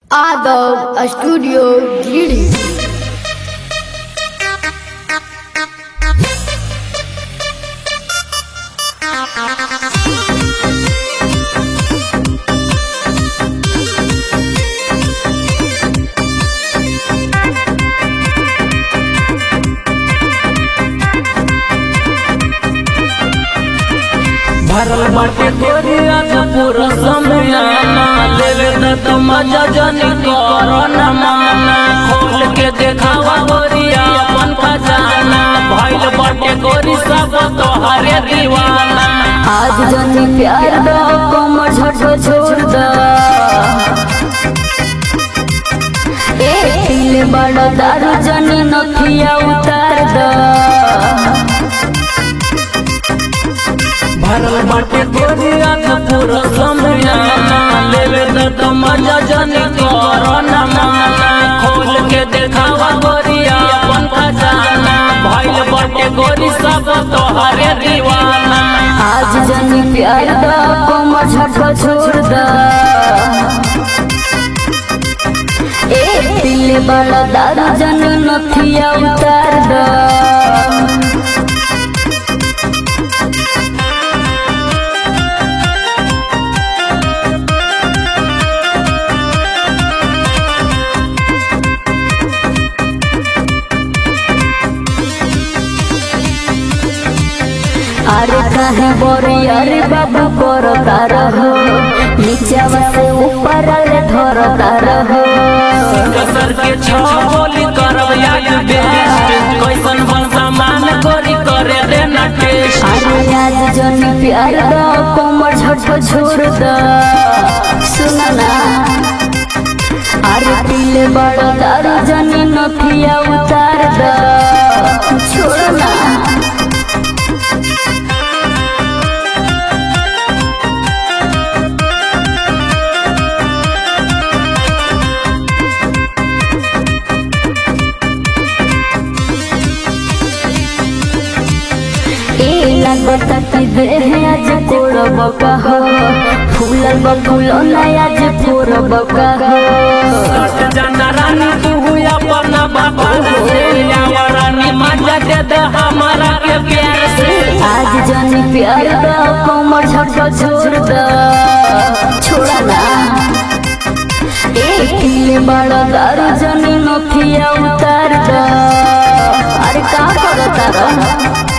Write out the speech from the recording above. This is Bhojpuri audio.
Adult Studio Greetings. भरल बाटे तोरी आज पूरा समयाना लेवे न तो मजा जनी करो न माना खोल के देखावा गोरिया अपन खजाना भइल बाटे गोरी सब तोहरे दीवाना आज जनी प्यार दो कमर झटको छोड़ दो ए पीले बड़ा दारू जनी नथिया उतार दो भरल बाटे तोरी आज पूरा समयाना लेवे न तो मजा जनी करो न माना खोल के देखावा गोरिया अपन खजाना भइल बाटे गोरी सब तोहरे दीवाना आज जनी प्यार दो कमर झटको छोड़ दो ए पीले बड़ा दारू जनी नथिया उतार दो अरे काहे बोरी अरे बाबू करो तारा हो नीचावा से ऊपर अरे धरो तारा हो कसर के छो बोली करब याद बेस्ट कैसन बन सामान करी करे देना टेस्ट अरे आज जनी प्यार दो कोमर झटको छोड़ दो सुना ना अरे पीले बड़ा दारू जनी नथिया उतार दो छोड़ ना ए लगता कि देह आज कोड़ब कहो फूलल बकुलो ना आज फोड़ब कहो सट जाना रानी तू हुई अपना बाबा से यावा रानी मजा दे दे हमारा के प्यार से आज जनी प्यार दो कोमर झटको छोड़ दो छोड़ा ना एक किले बड़ा दारू जनी नथिया उतार दो अरे का करो तारा